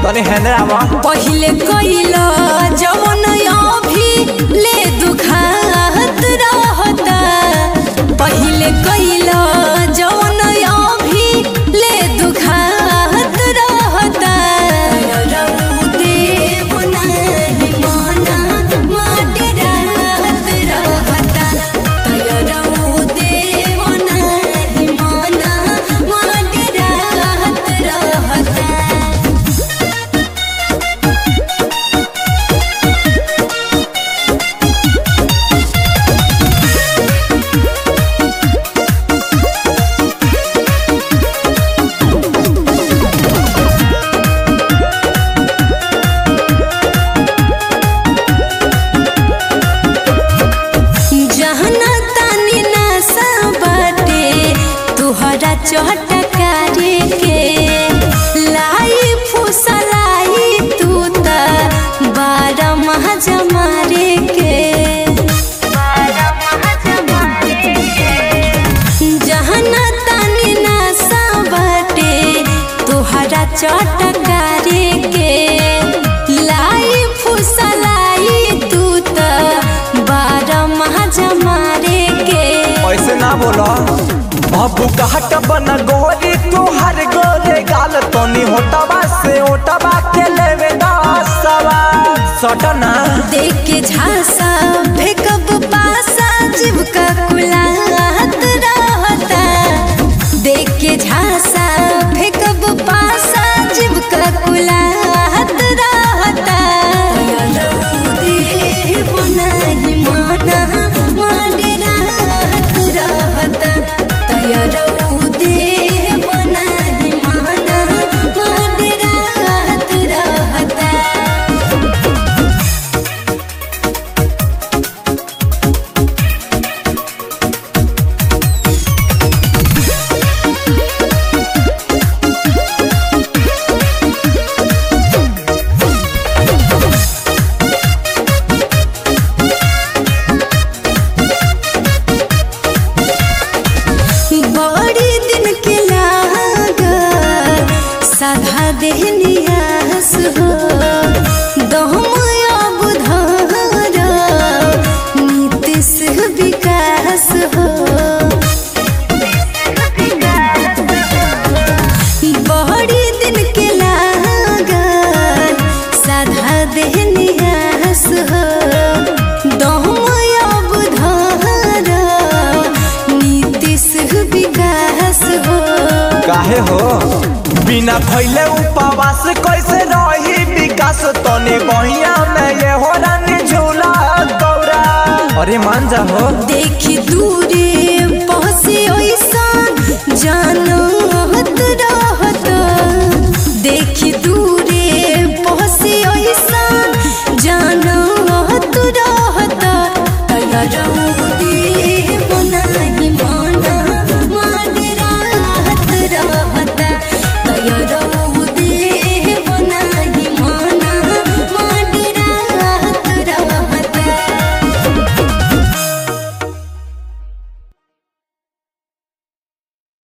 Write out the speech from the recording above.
तनी हेने आवा पहिले कइल जवन अभी ले दुखात रहता पहिले कइल जवन अभी ले दुखात रहता रऊ देव नाही मना माटे रात रहता रऊ देव नाही मना माटे रात रहता जहना तानी नशा बाटे तुहरा चटकारे के लाई फुसलाई तू त बारह माह जमारे के जहना तानी नशा बाटे तुहरा चटकारे के लाई फुसलाई तू त बारह माह जमारे के ऐसे ना बोला बाबू कहट बन गोरी तू हर गोरे गाल तनी होटवा से ओटवा के लेवे दसवा सटना देख के झांसा फेंकब पासा जीव का कुलात रहता देख के झांसा फेंकब पासा जीव का कुलात रहता देव नाही माना माने रात रहता तयरऊ देव नाही माना माने रात रहता बड़ी दिन के लागल साधा देहनियास हो दहमया बुधार नीतिश विकास हो बड़ी दिन के लागल साधा देहनियास हो दहमया बुधार नीतिश विकास हो काहे हो बिना भइले उपवास कैसे रही विकास तनी बहिया में ये हो रानी झूला गौरा अरे मान जा हो देखी दूरी